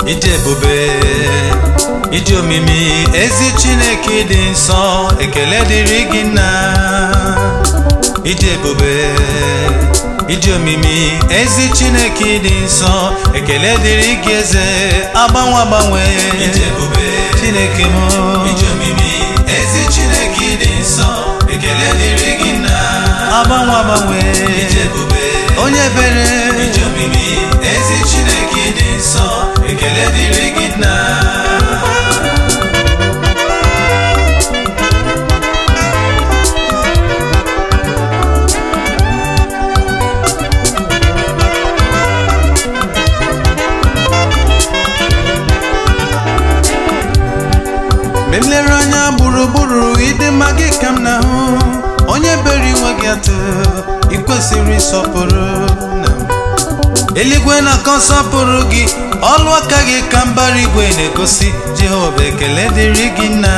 ije ebube ije omimi ezi chineke dị nsọ ekele dịrị gị nna ije ebube ije omimi ezi chineke dị nsọ ekele dịrị gị eze agbanwe agbanwe ije ebube chineke m ije omimi ezi chineke dị nsọ ekele dịrị gị nna agbanwe agbanwe ije ebube onye bere ije omimi ezi chineke dị nsọ ekele dịrị gị nna mgbe m lere anya gburugburu ịdị mma gị ka m na-ahụ onye bere iwe gị atụ ị kwesịrị ịsọpụrụ na eluigwe na-akọ nsọpụrụ gị ọlụ aka gị ka mbara igwe na-egosi jehova ekele dịrị gị nna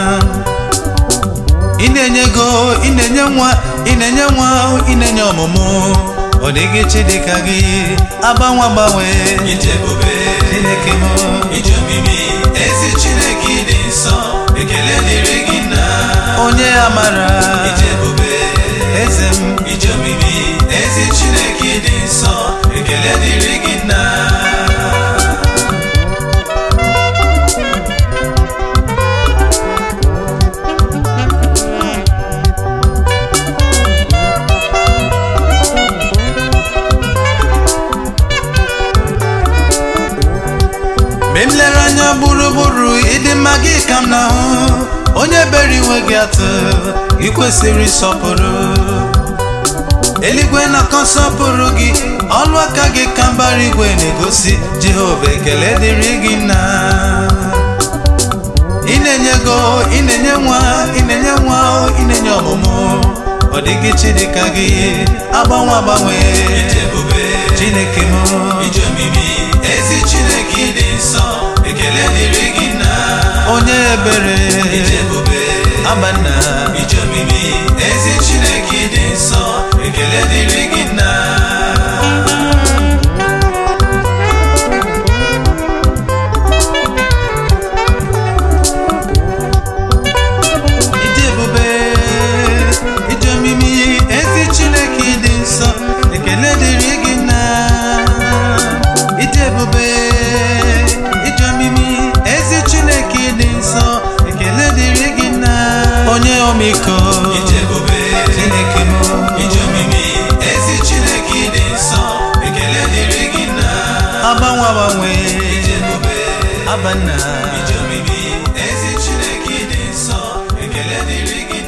ị na-enye ego ị na-enye nwa ị na-enye nwa ị na-enye ọmụmụ ọ dịghị chi dịka gị agbanwe agbanwe ije ebube chineke m ije omimi ezi chineke dị nsọ ekele dịrị gị nna onye amara ije ebube eze m ije omimi ezi chineke dị nsọ ekele dịrị gị nna mgbe m lere anya gburugburu ịdị mma gị ka m na-ahụ onye bere iwe gị atụ ị kwesịrị ịsọpụrụ eluigwe na-akọ nsọpụrụ gị ọlụ aka gị ka mbara igwe na-egosi jehova ekele dịrị gị nna ị na-enye ego ị na-enye nwa ị na-enye nwa ị na-enye ọmụmụ ọ dịghị chi dịka gị agbanwe agbanwe ije ebube chineke m ije omimi ezi chineke dị nsọ ekele dịrị gị nna onye ebere ije ebube abanna ije omimi ezi chineke dị nsọ ekele dịrị gị nna ije ebube ije omimi ezi chineke dị nsọ ekele dịrị gị nna ije ebube ije omimi ezi chineke dị nsọ ekele dịrị gị nna onye omiko ije ebube chineke m ije omimi ezi chineke dị nsọ ekele dịrị gị nna agbanwe agbanwe ije ebube abanna ije omimi ezi chineke dị nsọ ekele dịrị gị